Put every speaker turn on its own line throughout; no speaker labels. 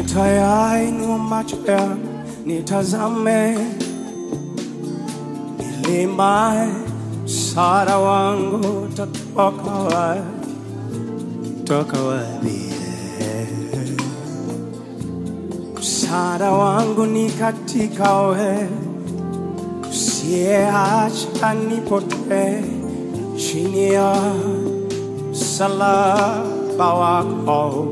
Nitayainua macho yangu nitazame milima, msaada wangu utatoka wapi? Toka wapi? Msaada wangu ni katika wewe, usiyeacha nipotee chini ya msalaba wako.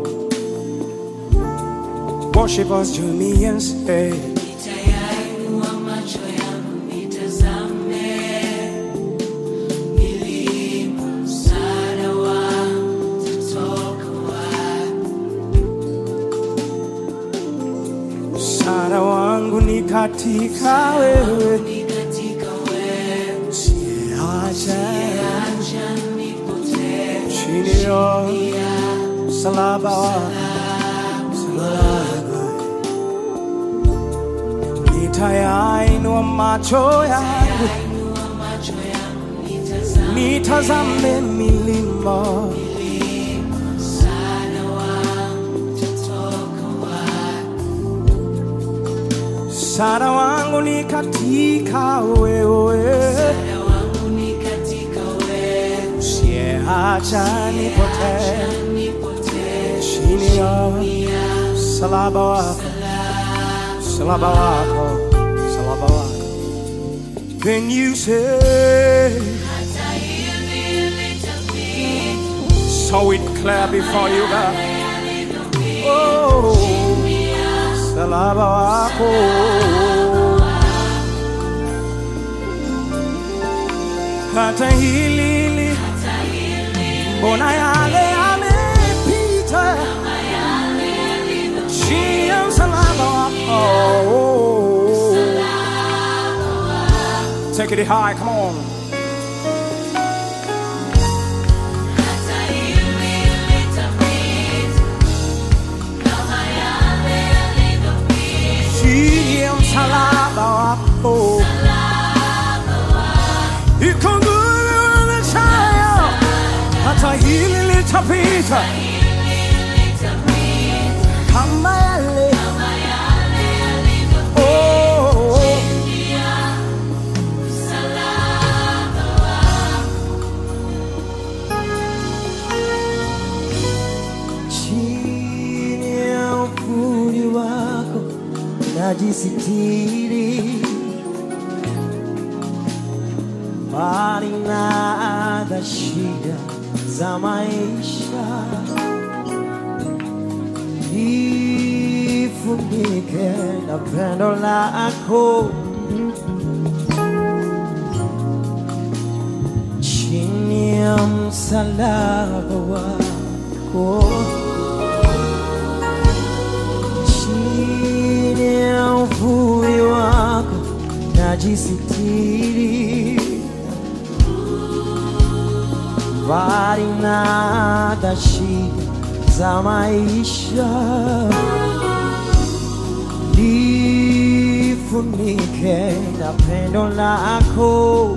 Worship us, join me and say,
Nitayainua macho yangu nitazame milima, msaada wangu utatoka wapi?
msaada wangu ni katika wewe,
Ni katika wewe,
usiyeacha
acha nipotee
chini ya msalaba wako. Nitayainua macho yangu
Inua macho yangu nitazame
nitazame milima,
msaada wangu utatoka wapi?
msaada wangu ni katika wewe,
Msaada wangu ni katika wewe,
usiyeacha nipotee
acha nipotee
chini ya msalaba wako, msalaba wako, msalaba wako. Can you say
hata hivi litapita
so it clear before you God? Oh, msalaba wako hata hili li- mbona yale yamepita chini ya msalaba wako Take it high, come on.
hata hivi litapita kama yale yalivyopita
chini ya msalaba wako iko nguvu na chaya, hata hili litapita kama yale Oh, oh. chini ya uvuli wako najisitiri mbali na adha shida za maisha ifunike na pendo lako chini ya msalaba wako chini ya uvuli wako najisitiri mbali na adha shida za maisha lifunike na pendo lako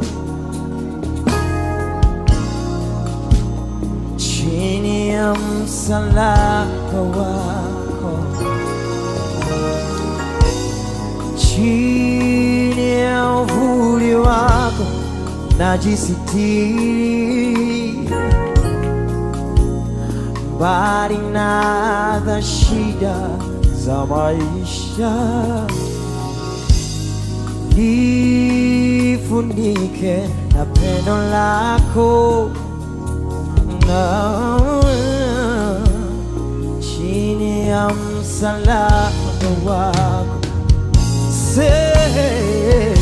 chini ya msalaba wako chini ya uvuli wako najisitiri mbali na adha shida za maisha lifunike na pendo lako na chini ya msalaba wako Say,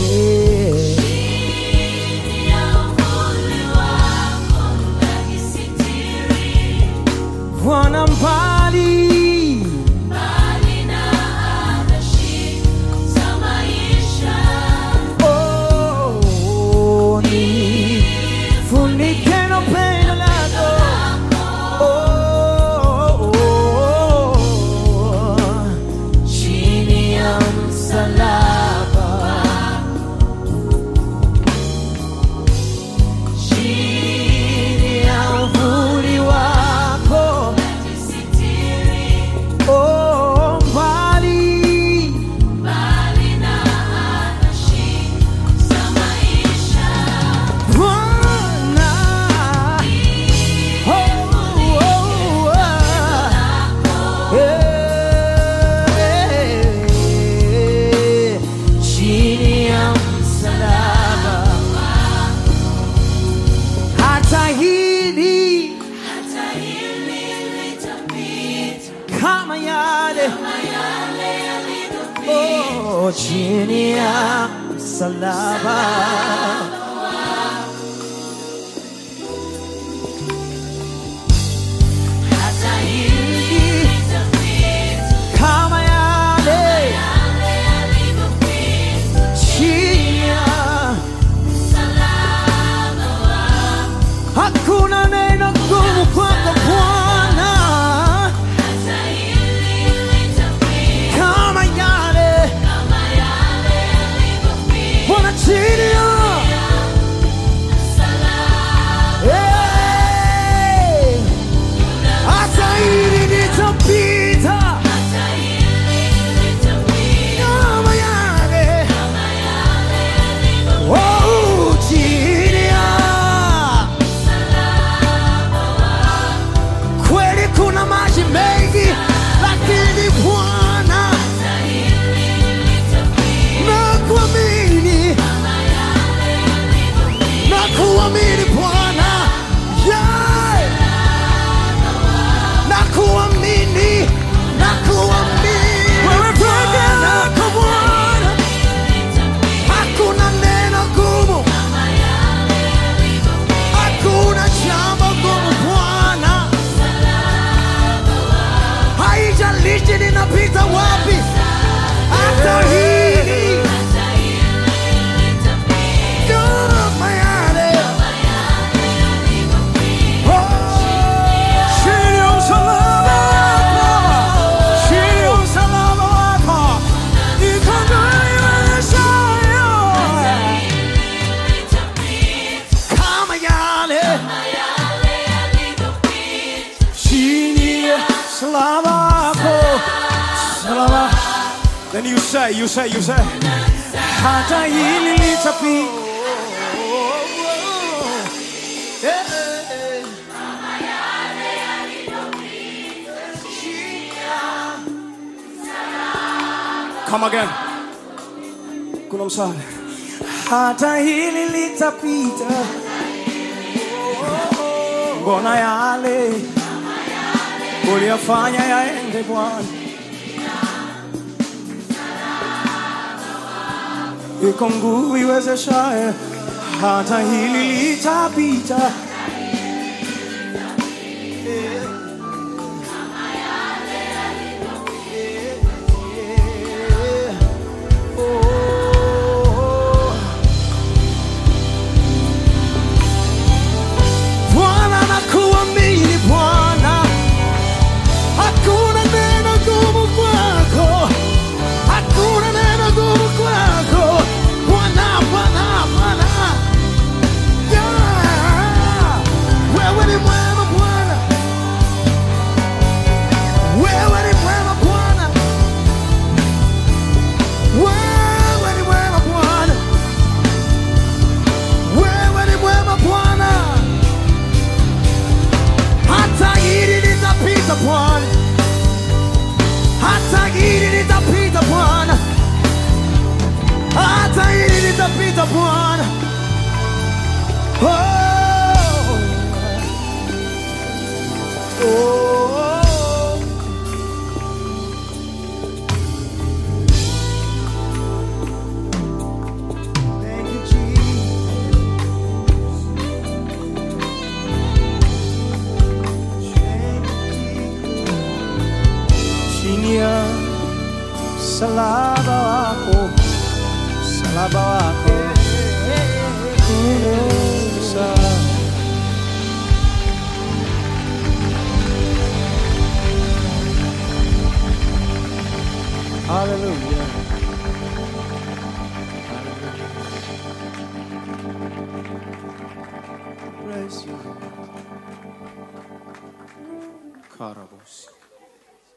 Bwana mbali oh, nifunike na pendo lako oh, oh, oh, chini ya msalaba chini ya uvuli wako oh, mbali oh, chini ya msalaba
hata hili litapita,
kama yale
yale yalivyopita,
chini ya
msalaba wako.
hakuna neno gumu kwako Bwana
Hata hili litapita,
kama yale
kama yale yalivyopita,
Bwana chini ya
msalaba
Hey! hata hili litapita
hata hili litapita,
kama yale
kama yale yalivyopita,
oh, chini ya
msalaba wako.
kweli kuna maji mengi lakini Bwana
Hata hili litapita,
na kuamini
kama yale yalivyopita,
na kuamini Bwana yeah. na kuamini na kuamini wewe peke yako Bwana hakuna neno gumu
kama yale yalivyopita,
hakuna jambo gumu Bwana haijalishi ninapita wapi hata hili
hata hili litapita,
kama yale
kama yale yalivyopita,
Chini ya msalaba wako, chini ya msalaba wako, niko ndani Yesayo.
litapita,
Kama yale
kama yale yalivyopita,
chini ya msalaba wako, msalaba. Then you say, you say, you say, hata hili litapita. Yeah. Come again. Kuna msale. Hata hili litapita. Mbona yale uliyafanya yaende Bwana? Iko nguvu iwezeshaye, hata hili litapita. Bwana nakuamini Bwana, hakuna neno gumu kwako, hakuna neno gumu kwako Bwana, Bwana, Bwana. Yeah. Wewe ni mwema Bwana, wewe ni mwema Bwana, wewe ni mwema Bwana, wewe ni mwema Bwana hata hili litapita Bwana, hata hili litapita Bwana, hata hili litapita Bwana. Oh. Oh. Thank you, Jesus. chini ya msalaba wako, msalaba wako Sa- Hallelujah. Hallelujah. Praise you. Karabos.